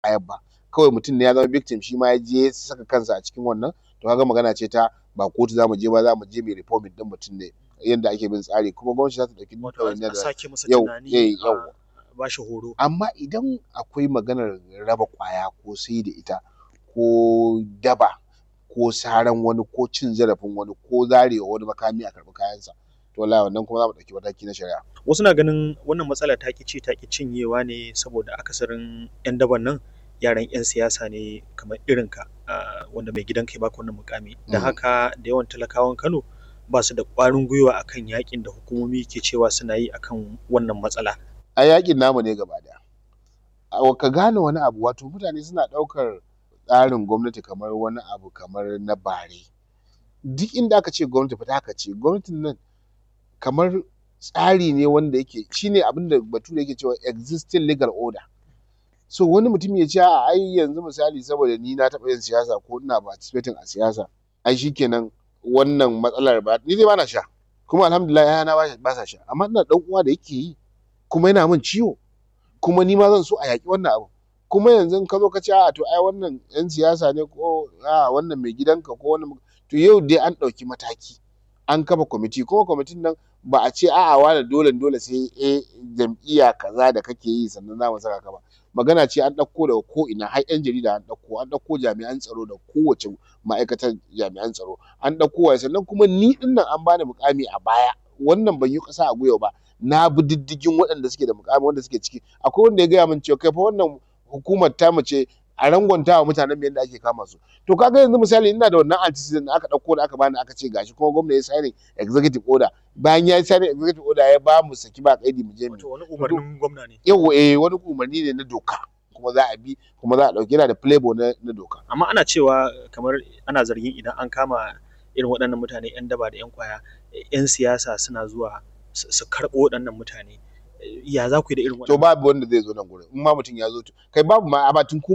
bayar ba kawai mutum ne ya zama victim shi ma ya je ya saka kansa a cikin wannan to kaga magana ce ta ba kotu za mu je ba za mu je mu reforming ɗin mutum ne yadda ake bin tsari kuma gwamnati za ta ɗauki duk wato ɗawainiyar a da sake masa yau tunani eh a yau ba shi horo amma idan akwai maganar raba ƙwaya ko sai da ita ko daba ko saran wani ko cin zarafin wani ko zarewa wani makami a karɓi kayansa to wallahi wannan kuma za mu ɗauki mataki na shari'a wasu na ganin wannan matsala ta ƙi ci ta ƙi cinyewa ne saboda akasarin 'yan daban nan yaran 'yan siyasa ne kamar irinka ah, wanda mai gidanka ya baka wannan mukami da Mm. haka da yawan talakawan Kano ba su da ƙwarin gwiwa akan yakin da hukumomi ke cewa suna yi akan wannan matsala a yakin namu ne gaba ɗaya a ka gane wani abu wato mutane suna ɗaukar tsarin gwamnati kamar wani abu kamar na bare duk inda aka ce gwamnati fita aka ce gwamnatin nan kamar tsari ne wanda yake shine abin da bature yake cewa existing legal order so wani mutum ya ce a ai yanzu misali saboda ni na taɓa yin siyasa ko ina participating a siyasa ai shikenan wannan matsalar ba ni dai bana sha kuma alhamdulillah yayana ba ba sa sha amma ina dan uwa da yake yi kuma yana min ciwo kuma ni ma zan so a yaƙi wannan abu kuma yanzu in ka zo ka ce a to ai wannan yan siyasa ne ko a wannan mai gidanka ko wannan to yau dai an ɗauki mataki an kafa kwamiti kuma kwamitin nan ba a ce a'a wane dole dole sai eh jam'iyya kaza da kake yi sannan za mu saka ka ba magana ce an ɗauko daga ko ina har yan jarida an ɗauko an ɗauko jami'an tsaro da kowace ma'aikatar jami'an tsaro an ɗauko wa sannan kuma ni ɗin nan an bani mukami a baya wannan ban yi ƙasa a gwiwa ba na bi diddigin waɗanda suke da mukami wanda suke ciki akwai wanda ya gaya min cewa kai fa wannan hukumar ta mace a rangwanta wa mutanen mu yadda ake kama su to kaga yanzu misali ina da wannan antecedent da aka ɗauko da aka bani aka ce gashi kuma gwamna ya signing executive order bayan ya signing executive order ya ba mu saki ba kaidi mu je mu wato wani umarnin gwamna ne yau eh wani umarni ne na doka kuma za a bi kuma za a ɗauki yana da playboy na, na doka amma ana cewa kamar ana zargin idan an kama irin waɗannan mutane 'yan daba da 'yan kwaya 'yan siyasa suna zuwa su su karɓo waɗannan mutane ya za ku yi da irin to waɗannan babu wanda zai zo nan gurin in ma mutum ya zo to kai babu ma a batun